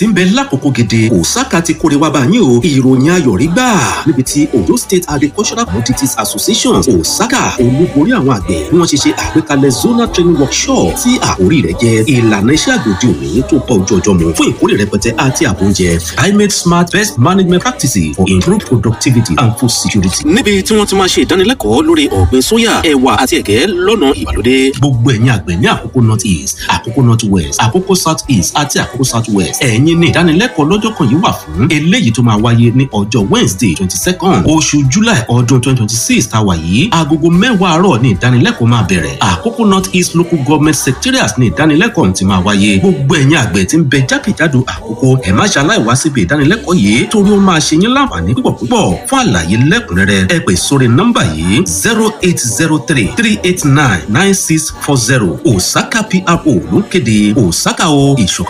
tí ń bẹ lákòókò gèdè Osaka ti kórè wá bá yín o ìròyìn ayọ̀ rí gbà níbi tí Oyo State Agricultural Commodities Association Osaka olúborí àwọn àgbẹ̀ bí wọ́n ṣe ṣe àgbékalẹ̀ zonal training workshop tí àkórí rẹ̀ jẹ́ ìlànà iṣẹ́ àgbẹ̀ òde òní tó bá ojú ọjọ́ mu fún ìkórè rẹpẹtẹ àti ààbò oúnjẹ climate smart best management practices for improved productivity and food security. níbi tí wọ́n ti máa ṣe ìdánilẹ́kọ̀ọ́ lórí ọ̀gbìn sóyà ẹ̀wà àti ẹ̀gẹ́ lọ́nà ìgbàlódé. gbogbo ẹ̀yin àgbẹ̀ ní àkókò north east àkókò north west àkókò south east àti àkókò south west ẹ̀yin ní ìdánilẹ́kọ̀ọ́ lọ́jọ́ kan yìí wà fún eléyìí tó máa wáyé ní ọjọ́ wednesday twenty second oṣù july ọdún twenty twenty six tá a wà yìí agogo mẹ́wàá àárọ̀ ní ìdánilẹ́kọ̀ọ́ máa bẹ̀rẹ̀ àkókò north east local government secretariat ní ìdánilẹ́kọ̀ọ́ ti máa wáyé gbogbo ẹ̀yin àgbẹ̀ tí ń bẹ jákèjádò àkókò ẹ̀ má ṣaláì wá síbi ìdánilẹ́kọ̀ọ́ yìí torí ó máa ṣe yín láǹfààní púpọ̀ púpọ̀ fún àlàyé lẹ́kùnrẹ́rẹ́ ẹ pè sórí nọ́mbà yìí zero eight zero three three eight nine nine six four zero osaka pro ló ń kéde osaka o ìṣọ̀kan